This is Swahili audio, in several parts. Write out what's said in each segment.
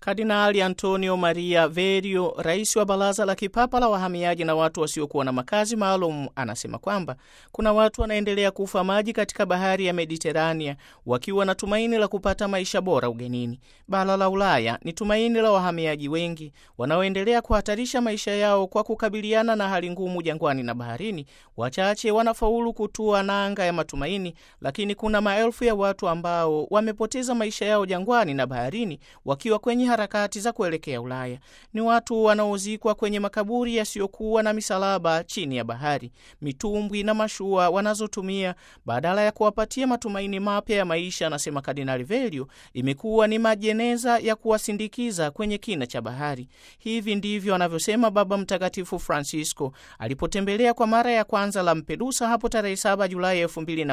Kardinali Antonio Maria Verio, rais wa Baraza la Kipapa la Wahamiaji na watu wasiokuwa na makazi maalum, anasema kwamba kuna watu wanaendelea kufa maji katika bahari ya Mediterania wakiwa na tumaini la kupata maisha bora ugenini. Bara la Ulaya ni tumaini la wahamiaji wengi wanaoendelea kuhatarisha maisha yao kwa kukabiliana na hali ngumu jangwani na baharini. Wachache wanafaulu kutua nanga ya matumaini, lakini kuna maelfu ya watu ambao wamepoteza maisha yao jangwani na baharini wakiwa kwenye harakati za kuelekea Ulaya. Ni watu wanaozikwa kwenye makaburi yasiyokuwa na misalaba chini ya bahari, mitumbwi na mashua wanazotumia badala ya kuwapatia matumaini mapya ya maisha, anasema Kardinali Velio, imekuwa ni majeneza ya kuwasindikiza kwenye kina cha bahari. Hivi ndivyo anavyosema Baba Mtakatifu Francisco alipotembelea kwa mara ya kwanza Lampedusa hapo tarehe 7 Julai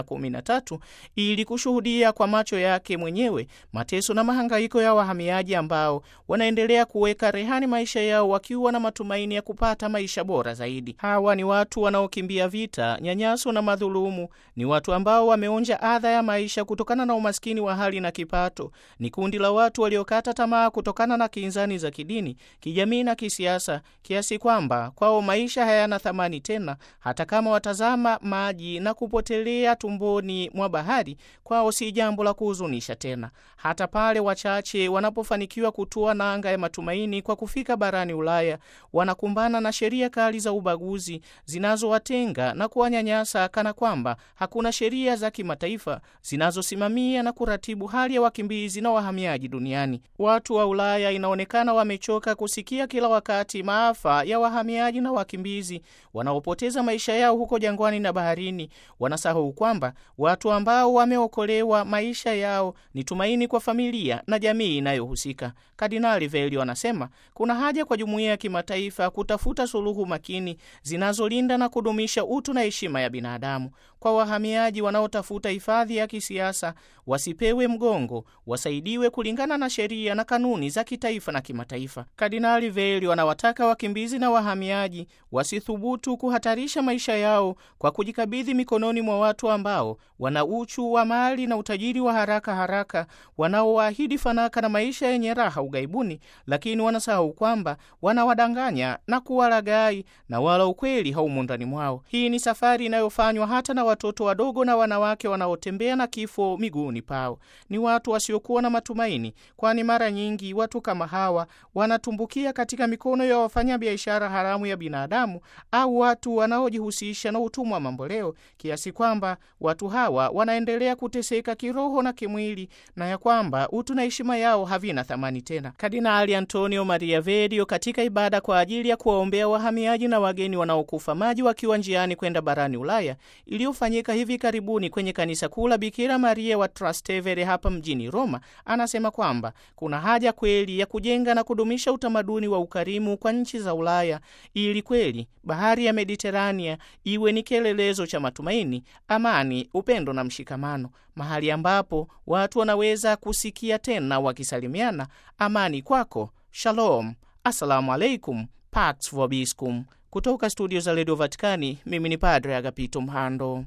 2013 ili kushuhudia kwa macho yake mwenyewe mateso na mahangaiko ya wahamiaji ambao wanaendelea kuweka rehani maisha yao wakiwa na matumaini ya kupata maisha bora zaidi. Hawa ni watu wanaokimbia vita, nyanyaso na madhulumu. Ni watu ambao wameonja adha ya maisha kutokana na umaskini wa hali na kipato. Ni kundi la watu waliokata tamaa kutokana na kinzani za kidini, kijamii na kisiasa, kiasi kwamba kwao maisha hayana thamani tena. Hata kama watazama maji na kupotelea tumboni mwa bahari, kwao si jambo la kuhuzunisha tena. Hata pale wachache wanapofanikiwa kutua nanga ya matumaini kwa kufika barani Ulaya, wanakumbana na sheria kali za ubaguzi zinazowatenga na kuwanyanyasa, kana kwamba hakuna sheria za kimataifa zinazosimamia na kuratibu hali ya wakimbizi na wahamiaji duniani. Watu wa Ulaya inaonekana wamechoka kusikia kila wakati maafa ya wahamiaji na wakimbizi wanaopoteza maisha yao huko jangwani na baharini. Wanasahau kwamba watu ambao wameokolewa maisha yao ni tumaini kwa familia na jamii inayohusika. Kardinali Velio anasema kuna haja kwa jumuiya ya kimataifa kutafuta suluhu makini zinazolinda na kudumisha utu na heshima ya binadamu. Kwa wahamiaji wanaotafuta hifadhi ya kisiasa, wasipewe mgongo, wasaidiwe kulingana na sheria na kanuni za kitaifa na kimataifa. Kardinali Velio anawataka wakimbizi na wahamiaji wasithubutu kuhatarisha maisha yao kwa kujikabidhi mikononi mwa watu ambao wana uchu wa mali na utajiri wa haraka haraka, wanaowaahidi fanaka na maisha yenye raha ughaibuni, lakini wanasahau kwamba wanawadanganya na kuwalaghai na wala ukweli haumo ndani mwao. Hii ni safari inayofanywa hata na watoto wadogo na wanawake wanaotembea na kifo miguuni pao. Ni watu wasiokuwa na matumaini, kwani mara nyingi watu kama hawa wanatumbukia katika mikono ya wafanyabiashara haramu ya binadamu au watu wanaojihusisha na utumwa wa mamboleo, kiasi kwamba watu hawa wanaendelea kuteseka kiroho na kimwili, na ya kwamba utu na heshima yao havina thamani tena. Kardinali Antonio Maria Verio katika ibada kwa ajili ya kuwaombea wahamiaji na wageni wanaokufa maji wakiwa njiani kwenda barani Ulaya iliyofanyika hivi karibuni kwenye kanisa kuu la Bikira Maria wa Trastevere hapa mjini Roma, anasema kwamba kuna haja kweli ya kujenga na kudumisha utamaduni wa ukarimu kwa nchi za Ulaya ili kweli bahari ya Mediterania iwe ni kielelezo cha matumaini, amani, upendo na mshikamano, mahali ambapo watu wanaweza kusikia tena wakisalimiana, amani kwako, shalom, assalamu alaikum, pax vobiscum. Kutoka studio za redio Vatikani, mimi ni Padre Agapito Mhando.